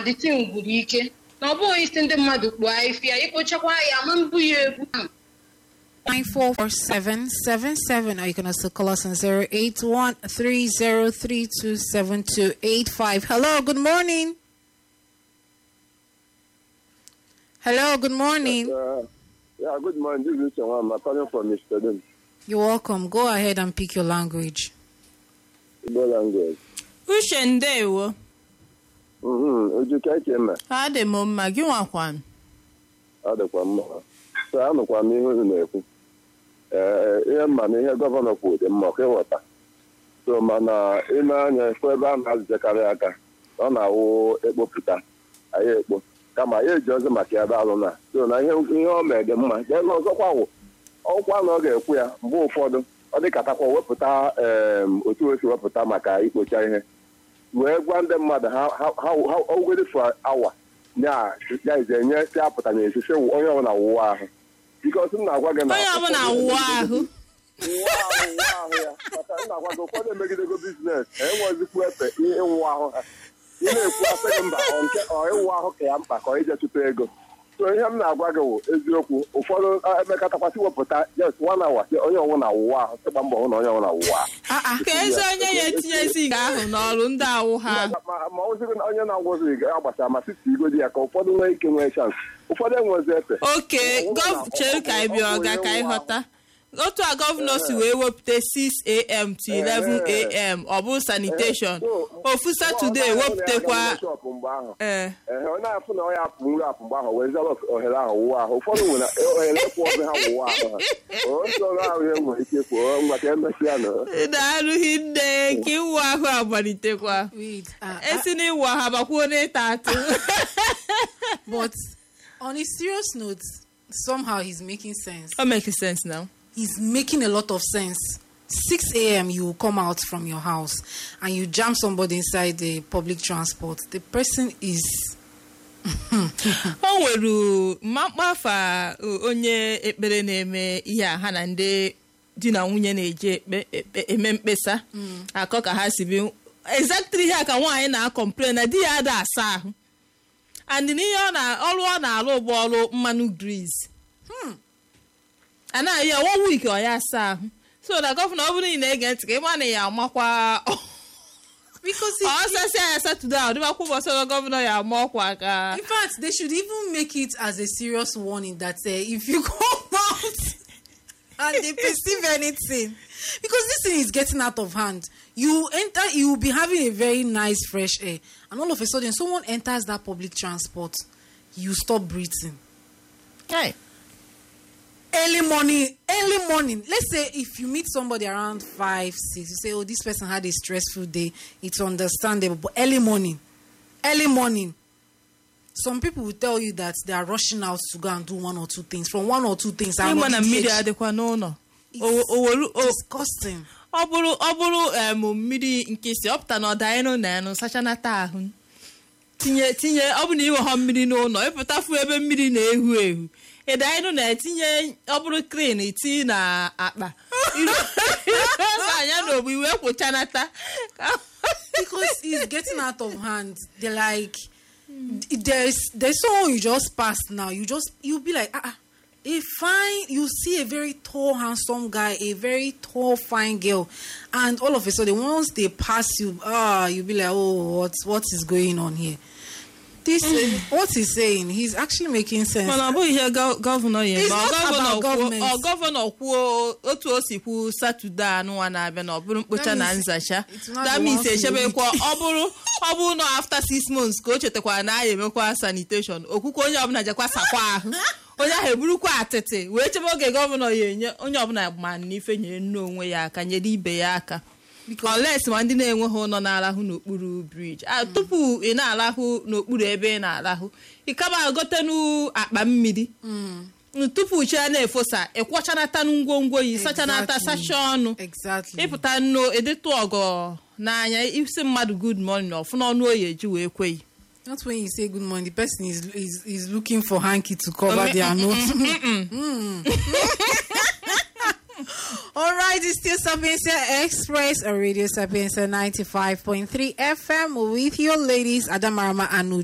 dịtin gwuru ike na ọ bụghị isi ndị mmadụ kpuo ahịfịa ikpochakwa ya ma mbụ ya egwu 944777 or you can also call us on 0813032785. Hello, good morning. Hello, good morning. Uh, yeah, good morning. This is Chawam. I'm calling from Amsterdam. You're welcome. Go ahead and pick your language. Igbo language. uche ndewo Mhm. Uju ka eke mma. adị m mma gị nwakwanụ Ọ dịkwa mma. So anụkwa m ihe unu na-ekwu. Ee, ihe mma na ihe gọvanọ kwuru dị mma ka ịghọta. So mana ile anya ekwu ebe a na-azụjekarị aka ọ na-awụ ekpopụta anyị ekpo kama ya eji ọzọ maka ebe alụ na so na ihe ihe o mee dị mma jee ọzọkwa wụ ọkwa na ọ ga-ekwu ya mgbe ụfọdụ ọ dịkatakwa wepụta em, otu o si wepụta maka ikpocha ihe wee gwa ndị mmadụ ha ha ogwere for awa ya ya ize nye si apụta na esisi onye ọbụla wụwa ahụ bikos m na-agwa gị na onye ọbụla wụọ ahụ wụwa ahụ wụwa ahụ ya maka m na-agwa gị ụfọdụ emegidego biznes enwezikwu efe ihe ịwụ ahụ ha ị na-ekwu asị gị mba ọ nke ọ ịwụ ahụ ka ya mkpa ka ọ ije chụta ego so ihe m na-agwa gị wụ eziokwu ụfọdụ emekọtakwasị wepụta just one hour sị onye ọbụla wụwa ahụ sịgba mbọ hụ na onye ọbụla wụwa ahụ ka ezi onye ya etinyezi nke ahụ n'ọrụ ndị awụ ha ma ma ọzụghị na onye na-agwụzi agbasa ma siti igodi ya ka ụfọdụ nwee ike nwee chans ụfọdụ enwezi efe oke gọv chere ka anyị bịa ọga ka anyị ghọta otu a gọvanọ si wee wepụta 6am to 11am ọ bụ sanitation ofu satọde wepụtakwa shọpụ mgbe ahụ ee ehe onye afụ na onye apụ nri apụ mgbe ahụ wee zara ohere ahụ wụwa ahụ ụfọdụ nwere ohere kwụ ọzọ ha wụwa ahụ ha nsọrọ ahụ ihe nwere ike kwụ ngwa ka emesịa nụ na-arụghị nne ka ịwụ ahụ agbalitekwa Wait, uh, esi n'ịwụ ahụ abakwuo n'ịta atụ but on a serious note, somehow he's making sense. That makes sense now. He's making a lot of sense. 6 a.m. you will come out from your house and you jam somebody inside the public transport. The person is o nwere mmakpafa onye ekpere na-eme ihe a ha na ndị di na nwunye na-eji ekpe ekpe- eme mkpesa akọ ka ha si bi exactly ihe a ka nwaanyị na-akọmplen na di ya ada asa ahụ and n'ihe ọ na ọrụ ọ na-arụ bụ ọrụ mmanụ gris anaghị ya one week ọ ya asa ahụ so na gọvanọ ọ bụrụ na ị na-ege ntị ka ị ma na ya amakwa because ọ it, sasịa ya satọde a ọ dịbakwa ụbọchị ọzọ gọvanọ ya ama ọkwa ka in fact they should even make it as a serious warning that uh, if you come out and they perceive anything because this thing is getting out of hand you enter you will be having a very nice fresh air and all of a sudden someone enters that public transport you stop breathing Hey. early morning early morning let's say if you meet somebody around five six you say oh this person had a stressful day it's understandable but early morning early morning some people will tell you that they are rushing out to go and do one or two things from one or two things I ịma na know mmiri DH. adịkwa n'ụlọ It's O- o welu- o- disgusting ọ bụrụ ọ bụrụ em mmiri nkịsị ọ pụta na ọda ịnụ na ịnụ sachanata ahụ tinye tinye ọ bụ na iweghọ mmiri n'ụlọ ịpụtafu ebe mmiri na-ehu ehu ịda ịnụ na-etinye ọ bụrụ krin iti na akpa anya na ogbu iwe kwụchanata because it's getting out of hand they're like there's there's someone you just passed now you just you'll be like ah, ah a fine you see a very tall handsome guy a very tall fine girl and all of a sudden once they pass you ah you'll be like oh what what is going on here this uh, what he's saying he's actually making sense mana ọ bụghị ihe gọ- gọvanọ ya It's eme. Ọ not gọvanọ about kwuo- government. ọ gọvanọ kwuo otu o si kwuo satọde anụnwa na-abịa na ọ bụrụ mkpocha That na means nzacha it's not that the means once in a echebekwa week. ọ bụrụ ọ bụrụ na after six months ka o chetakwara na aya emekwa sanitation okwukwe onye ọbụla jekwa sakwa ahụ onye ahụ eburukwa atịtị wee chebe oge gọvanọ ya enye onye ọbụla ma na ife nyere nne onwe ya aka nyere ibe ya aka unless ma ndị na-enweghị ụlọ na-arahụ n'okpuru briji a tupu ị na-arahụ n'okpuru ebe ị na-arahụ ịkaba gotenu akpa mmiri tupu chi ya na-efosa ịkwọchanata ngwongwo yi sachanata Exactly. sacha ọnụ exactly ịpụta nnu edetu ọgọ n'anya isi mmadụ good morning ọfụ n'ọnụ oyi eji wee kweghị Not when you say good morning, the person is is, is looking for hanky to cover their nose. All right, it's still Sapienza Express or Radio Sapienza 95.3 FM with your ladies, Adamarama and